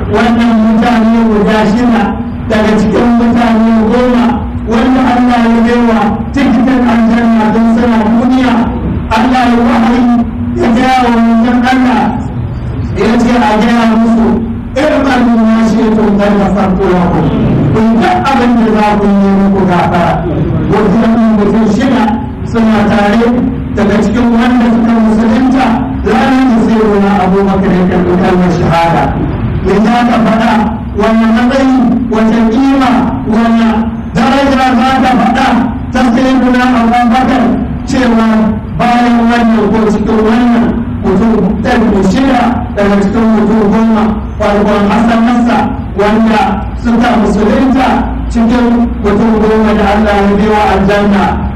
wannan mutane guda shida daga cikin mutane goma wanda Allah ya baiwa tikitin aljanna don suna duniya Allah ya wahayi ya gaya wa mutum Allah ya ce a gaya musu irin abin ya ce to kan da farko ya ku kun ga abin da za ku yi muku gafara wajen mutum shida suna tare daga cikin wanda suka musulunta ranar da sai wani abubakar ya karɓi kalmar shahada ya za ka faɗa wannan matsayi wata kima wannan daraja za ka faɗa ta sai wani abubakar cewa bayan wannan ko cikin wannan mutum ɗari shida daga cikin mutum goma farkon hasanansa wanda suka musulunta cikin mutum goma da Allah ya biwa aljanna